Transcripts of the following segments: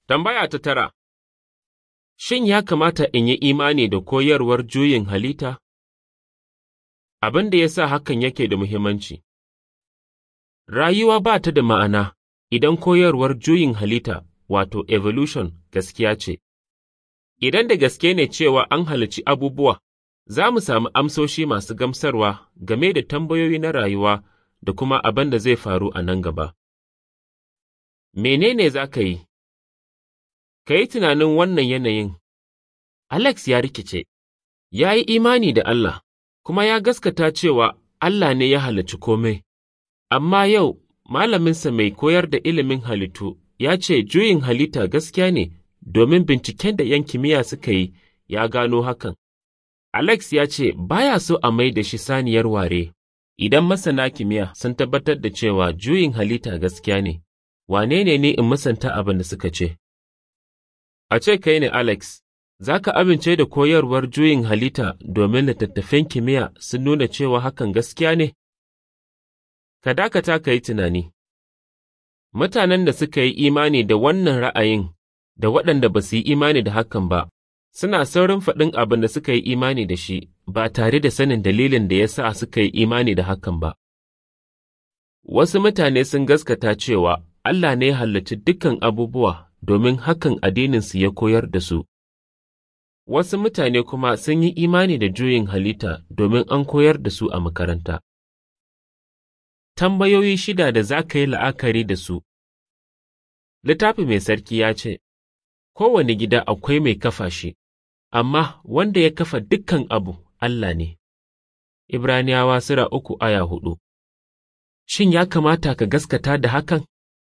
Tambaya ta tara Shin ya kamata in yi imani da koyarwar juyin halitta? Abin da ya sa hakan yake da muhimmanci Rayuwa ba ta da ma'ana idan koyarwar juyin halitta wato evolution gaskiya ce. Idan da gaske ne cewa an halicci abubuwa, za mu sami amsoshi masu gamsarwa game da tambayoyi na rayuwa da kuma abin da zai faru a nan gaba. Menene za ka yi? Ka yi tunanin wannan yanayin. Alex ya rikice, ya yi imani da Allah, kuma ya gaskata cewa Allah ne ya halarci komai. Amma yau, malaminsa mai koyar da ilimin halittu ya ce juyin halitta gaskiya ne domin binciken da ‘yan kimiyya suka yi ya gano hakan. Alex ya ce baya so a mai da shi saniyar ware, idan masana kimiyya sun tabbatar da cewa juyin halitta gaskiya ne, wane ne ni in musanta abin da suka ce? A ce kai ne Alex, za ka amince da koyarwar juyin halitta domin littattafan kimiyya sun nuna cewa hakan gaskiya ne? Ka dakata ka yi tunani. Mutanen da suka yi imani da wannan ra'ayin da waɗanda ba su yi imani da hakan ba, suna saurin faɗin abin da suka yi imani da shi ba tare da sanin dalilin da ya sa suka yi imani da hakan ba. Wasu mutane sun gaskata cewa Allah ne ya halarci dukkan abubuwa domin hakan addininsu ya koyar da su. Wasu mutane kuma sun yi imani da juyin halitta domin an koyar da su a makaranta. Tambayoyi shida da za ka yi la'akari da su Littafi mai sarki ya ce, Kowane gida akwai mai kafa shi, amma wanda ya kafa dukkan abu Allah ne. Ibraniyawa Sura uku aya hudu Shin ya kamata ka gaskata da hakan?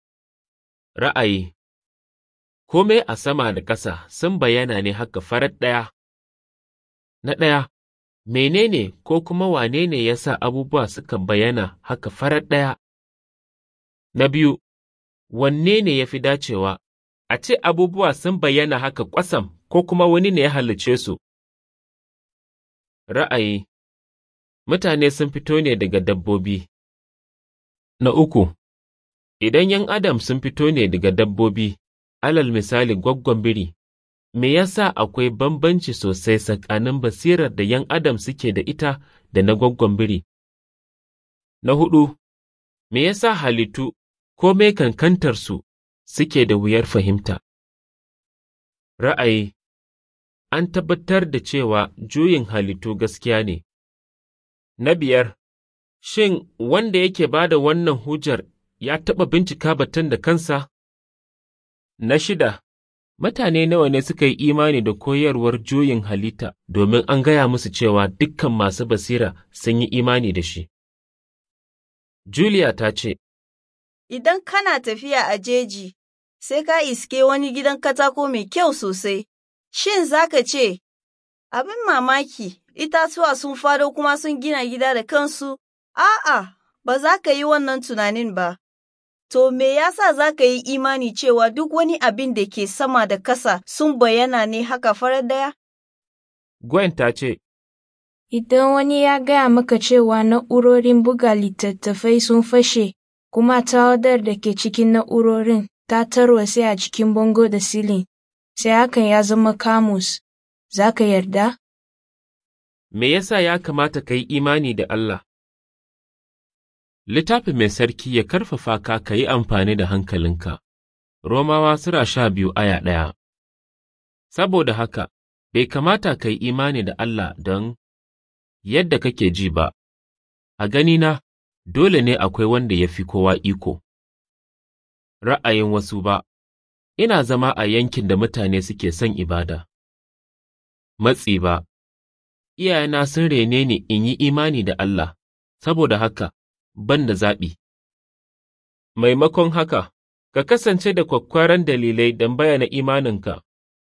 Ra'ayi Kome a sama da ƙasa sun bayyana ne haka farat ɗaya. Na ɗaya, menene ko kuma wane ne ya sa abubuwa suka bayyana haka farat ɗaya? Na biyu, wanne ne ya fi dacewa, a ce abubuwa sun bayyana haka ƙwasam ko kuma wani ne ya halicce su? Ra'ayi Mutane sun fito ne daga dabbobi. Na uku, idan ’yan Adam sun fito ne daga dabbobi, alal misali gwaggon biri, me yasa akwai bambanci sosai tsakanin basirar da ’yan Adam suke da ita da na gwaggon biri? Na huɗu, me yasa halittu ko mai kankantarsu suke da wuyar fahimta? Ra'ayi An tabbatar da cewa juyin halittu gaskiya ne. Na biyar, shin wanda yake ba da wannan hujjar ya taɓa bincika batun da kansa? Na shida, mutane nawa ne suka yi imani da koyarwar juyin halitta domin an gaya musu cewa dukkan masu basira sun yi imani da shi. Julia ta ce, Idan kana tafiya a jeji, sai ka iske wani gidan katako mai kyau sosai, shin za ka ce, Abin mamaki, itatuwa sun fado kuma sun gina gida da kansu? A'a, ba za ka yi wannan tunanin ba. To, me yasa za ka yi imani cewa duk wani abin da ke sama da kasa sun bayyana ne haka farar daya? Gwen ta ce, Idan wani ya gaya maka cewa na'urorin buga littattafai sun fashe, kuma tawadar da ke cikin na'urorin ta tarwatse a cikin bango da silin, sai hakan ya zama kamus, za ka yarda? Me yasa ya kamata ka yi imani da Allah? Littafi mai sarki ya karfafa ka ka yi amfani da hankalinka. Romawa Sura sha biyu aya ɗaya Saboda haka, bai kamata ka yi imani da Allah don yadda kake ji ba, a ganina, dole ne akwai wanda ya fi kowa iko. Ra'ayin wasu ba, ina zama a yankin da mutane suke son ibada. Matsi ba, iyayena sun rene ni in yi imani da Allah, saboda haka, ban da zaɓi. Maimakon haka, ka kasance da kwakkwaran dalilai don bayyana imaninka.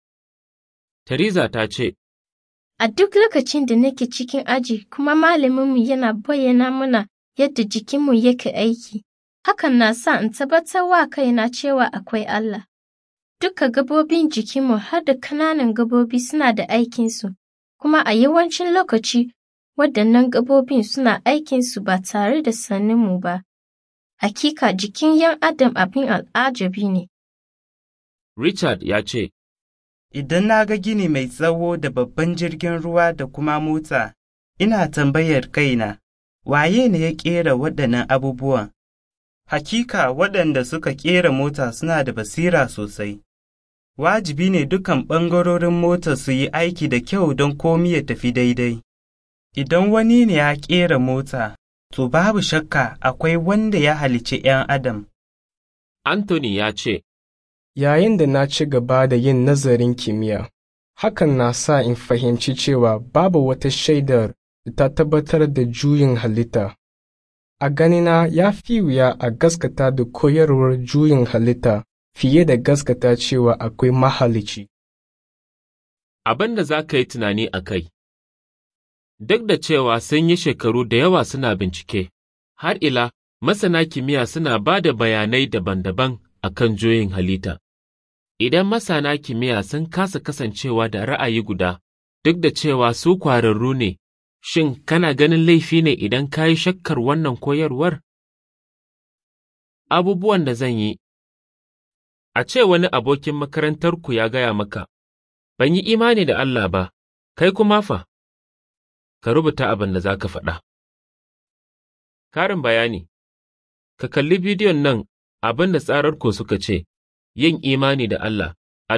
Theresa ta ce, A duk lokacin da nake cikin aji kuma malaminmu yana bayyana mana yadda jikinmu yake aiki, hakan na sa in tabbatar wa kaina cewa akwai Allah. Duka gabobin jikinmu har da ƙananan gabobi suna da aikinsu, kuma a yawancin lokaci waɗannan gabobin suna aikinsu ba tare da saninmu ba. Hakika jikin ‘yan Adam abin al'ajabi ne. Richard ya ce, Idan na ga gini mai tsawo da babban jirgin ruwa da kuma mota, ina tambayar kaina, waye ne ya ƙera waɗannan abubuwan? Hakika waɗanda suka ƙera mota suna da basira sosai. Wajibi ne dukan ɓangarorin mota su yi aiki da kyau don komi ya tafi daidai. Idan wani ne ya ƙera mota, to babu shakka akwai wanda ya halicci ’yan Adam. Anthony ya ce, Yayin da na ci gaba da yin nazarin kimiyya, hakan na sa in fahimci cewa babu wata shaidar da ta tabbatar da juyin halitta. A ganina ya fi wuya a gaskata da koyarwar juyin halitta fiye da gaskata cewa akwai mahalici. Abin da za ka yi tunani a kai Duk da cewa sun yi shekaru da yawa suna bincike, har ila masana kimiyya suna ba da bayanai daban-daban a kan juyin halitta. Idan masana kimiyya sun kasa kasancewa da ra'ayi guda, duk da cewa su kwararru ne, shin kana ganin laifi ne idan ka yi shakkar wannan koyarwar? Abubuwan da zan yi A ce wani abokin makarantarku ya gaya maka, Ban yi imani da Allah ba, kai kuma fa, ka rubuta abin da za ka faɗa. Karin bayani Ka kalli bidiyon nan abin da tsararku suka ce, yin imani da Allah a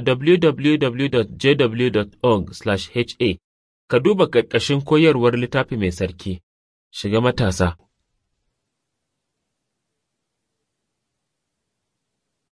www.jw.org/ha, ka duba ƙarƙashin koyarwar littafi mai sarki, shiga matasa.